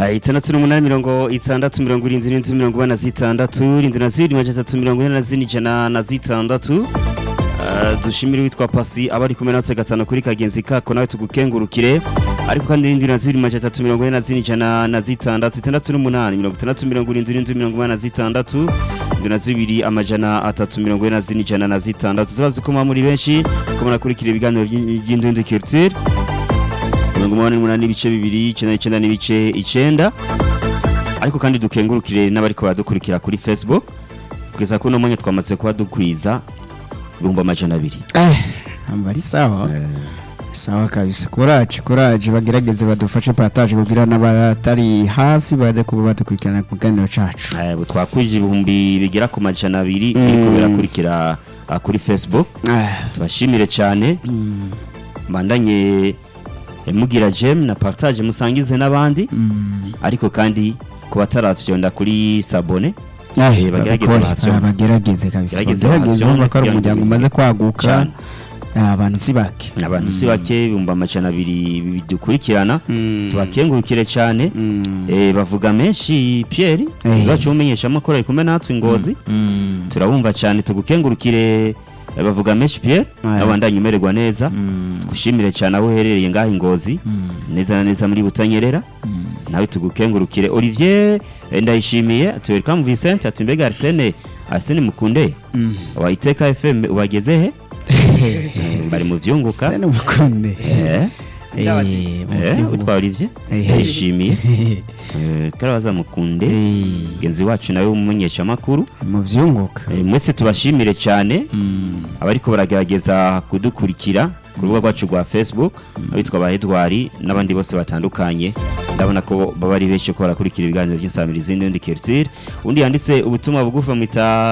Ah, itandatu n'umunani mirongo itandatu mirongo irindwi n'inzu mirongo ine na zitandatu irindwi na zibiri majana atatu mirongo ine na zine ijana na zitandatu Ah, dushimire witwa pasi aba ari kumwe natwe gatanu kuri kagenzi kako nawe tugukengurukire ariko kandi irindwi na zibiri majana atatu mirongo ine na zine ijana na zitandatu itandatu n'umunani mirongo itandatu mirongo irindwi n'inzu mirongo ine na zitandatu irindwi na zibiri amajana atatu mirongo ine na zine ijana na zitandatu turazi ko muba muri benshi ko munakurikira ibiganiro by'in- by'indundi culture mirongo umunani n'umunani n'ibice bibiri icyenda n'icyenda n'ibice icyenda ariko kandi dukengurukire n'abariko baradukurikira kuri facebook kugeza kuri uno mwanya twamaze kuba dukwiza ibihumbi amajana abiri Eh, amba ari sawa sawa kabisa kuraje kuraje bagerageze badufashe pataje kugira n'abatari hafi baze kuba badukurikirana ku kiganiro cacu Eh, ubu twakwije ibihumbi bigera ku majana abiri Mm. biriko birakurikira ah, kuri facebook Ah, tubashimire cyane mm, bandanye eh, mugira jem na partage musangize n'abandi mm. ariko kandi ku bataravyonda kuri sabone Ah, Eh, bagerageze babikore, bahavyonde. ah, bagerageze kabisa Bagerageze bagerageze bahavyonde urumva ko ari kugira ngo umuryango umaze kwaguka Cane. Ah, abantu si bake abantu si bake ibihumbi amajana abiri bidukurikirana Mm. tubakengurukire cyane Mm. Eh, bavuga menshi Pierre Eh. uzacu umenyesha amakuru ari kumwe natwe ingozi Mm. turabumva cyane tugukengurukire eh, bavuga menshi Pierre Aya. n'abandanye umererwa neza Mm. gushimire cyane aho uherereye ngaho ingozi Mm. neza na neza muri butanyerera Mm. nawe tugukengurukire Olivier eh, ndayishimiye ati welcome Vincent ati mbega Arsene Arsene mukunde Mm. wa Iteka FM ubageze he Eh, bari mu byunguka Sene mukunde eh Eh, mu eh byunguka. utwa Olivier Eh. ndayishimiye eh karabaza mukunde Eh, mugenzi wacu nawe umumenyesha amakuru mu byunguka Eh, mwese tubashimire cyane Mm. abariko baragerageza kudukurikira ku rubuga rwacu rwa facebook abitwa ba edward n'abandi bose batandukanye ndabona ko baba ari benshi ko barakurikira ibiganiro by'insamirizi n'undi culture undi yanditse ubutumwa bugufi bamwita